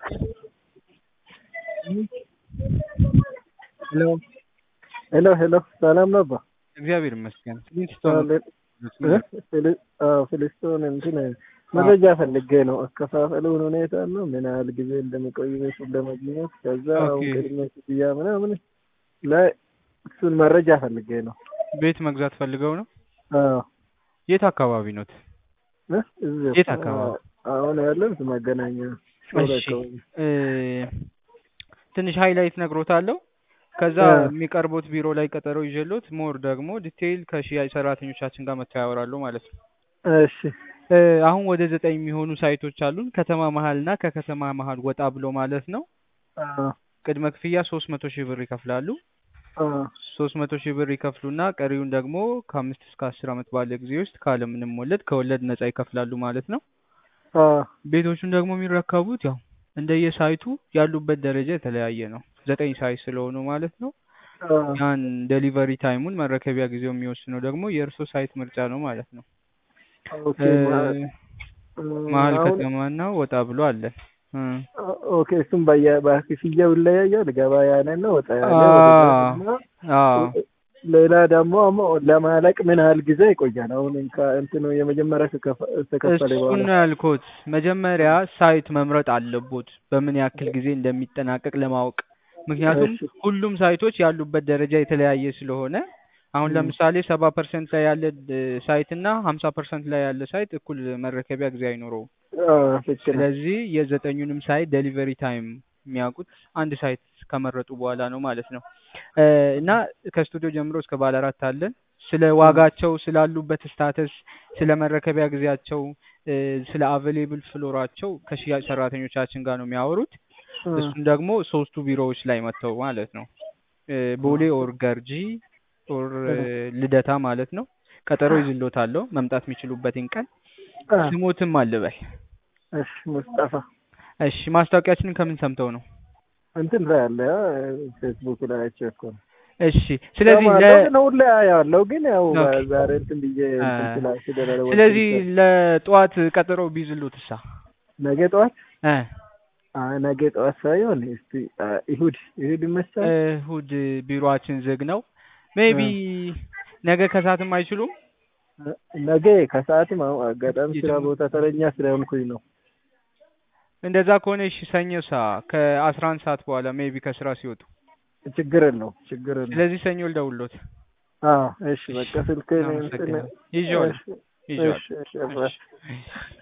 ሄሎ ሄሎ ሄሎ ሰላም ነው አባ? እግዚአብሔር ይመስገን። ፍልስቶን እንትን መረጃ ፈልጌ ነው። አከፋፈሉን ሁኔታ ነው ምን ያህል ጊዜ እንደሚቆይ ቤቱን ለማግኘት ከዛ አሁን ኦኬ። ቅድመ ክፍያ ምናምን ላይ እሱን መረጃ ፈልጌ ነው። ቤት መግዛት ፈልገው ነው? አዎ የት አካባቢ ኖት? እ? እዚሁ የት አካባቢ? አሁን ያለሁት መገናኛ ሾላ እሺ አካባቢ። እ፣ ትንሽ ሃይላይት ነግሮታለሁ። ከዛ አ። የሚቀርቡት ቢሮ ላይ ቀጠሮ ይዤሎት ሞር ደግሞ ዲቴይል ከሽያጭ ሰራተኞቻችን ጋር መጥተው ያወራሉ ማለት ነው። እሺ እ፣ አሁን ወደ ዘጠኝ የሚሆኑ ሳይቶች አሉን ከተማ መሀል እና ከከተማ መሀል ወጣ ብሎ ማለት ነው። አዎ ቅድመ ክፍያ ሶስት መቶ ሺህ ብር ይከፍላሉ። አዎ ሶስት መቶ ሺህ ብር ይከፍሉና ቀሪውን ደግሞ ከአምስት እስከ አስር ዓመት ባለ ጊዜ ውስጥ ካለምንም ወለድ ከወለድ ነጻ ይከፍላሉ ማለት ነው። አዎ ቤቶቹን ደግሞ የሚረከቡት ያው እንደየሳይቱ ያሉበት ደረጃ የተለያየ ነው። ዘጠኝ ሳይት ስለሆኑ ማለት ነው። አዎ ያን ዴሊቨሪ ታይሙን መረከቢያ ጊዜው የሚወስነው ደግሞ የእርሶ ሳይት ምርጫ ነው ማለት ነው። ኦኬ እ፣ ማ- እ፣ መሀል አሁን ከተማና ወጣ ብሎ አለን። እ፣ ኦኬ እሱም በየ- በክፍያው ይለያያል። ገባ ያለ ነው ወጣ ያለ አ ወደ እና አዎ ሌላ ደግሞ አሞ ለማለቅ ምን ያህል ጊዜ ይቆያል? አሁን እንካ እንትኑ የመጀመሪያ ከከፈ- ከተከፈለ እሱን በኋላ ነው ያልኩት። መጀመሪያ ሳይት መምረጥ አለቦት በምን ያክል ጊዜ እንደሚጠናቀቅ ለማወቅ። ምክንያቱም እሺ ሁሉም ሳይቶች ያሉበት ደረጃ የተለያየ ስለሆነ አሁን ም፣ ለምሳሌ ሰባ ፐርሰንት ላይ ያለ እ፣ ሳይት እና ሀምሳ ፐርሰንት ላይ ያለ ሳይት እኩል መረከቢያ ጊዜ አይኖረውም። አዎ ልክ ነው። ስለዚህ የዘጠኙንም ሳይት ዴሊቨሪ ታይም የሚያውቁት አንድ ሳይት ከመረጡ በኋላ ነው ማለት ነው። እ፣ እና ከስቱዲዮ ጀምሮ እስከ ባለ አራት አለን። ስለ ም፣ ዋጋቸው፣ ስላሉበት ስታተስ፣ ስለ መረከቢያ ጊዜያቸው፣ እ፣ ስለ አቬሌብል ፍሎራቸው ከሽያጭ ሰራተኞቻችን ጋር ነው የሚያወሩት። ም፣ እሱም ደግሞ ሶስቱ ቢሮዎች ላይ መጥተው ማለት ነው። እ፣ ቦሌ ኦር ገርጂ ኦር እ፣ ም፣ ልደታ ማለት ነው። ቀጠሮ ይዝሎታለሁ መምጣት የሚችሉበትን ቀን። አ፣ ስሞትም አልበል። እሺ ሙስጠፋ እሺ ማስታወቂያችንን ከምን ሰምተው ነው? እንትን ላይ አለ አ፣ ፌስቡክ ላይ አይቼ እኮ ነው። እሺ ስለዚህ ለ ሰማለሁ ግን ሁሌ አያለሁ ግን ያው ኦኬ ዛሬ እንትን ብዬ አ፣ እንትን ስላ ስለደረወልኩኝ ስለዚህ ለጠዋት ቀጠሮ ቢይዝሉት እሳ ነገ ጠዋት እ አይ ነገ ጠዋት ሳይሆን እስቲ አ፣ እሑድ እሑድ ይመቻል። እሑድ ቢሮአችን ዝግ ነው። ሜቢ አ፣ ነገ ከሰዓትም አይችሉም? ነገ ከሰዓትም አሁን አጋጣሚ ስራ የትም ቦታ ተረኛ ስለሆንኩኝ ነው። እንደዛ ከሆነ እሺ ሰኞ ሳ ከአስራ አንድ ሰዓት በኋላ ሜቢ ከስራ ሲወጡ። ችግር የለውም ችግር የለውም። ስለዚህ ሰኞ ልደውልዎት። አዎ እሺ በቃ ስልክህን እንትን አመሰግናለሁ። ይዤዋለሁ እሺ ይዤዋለሁ። እሺ እሺ እሺ አብራ እሺ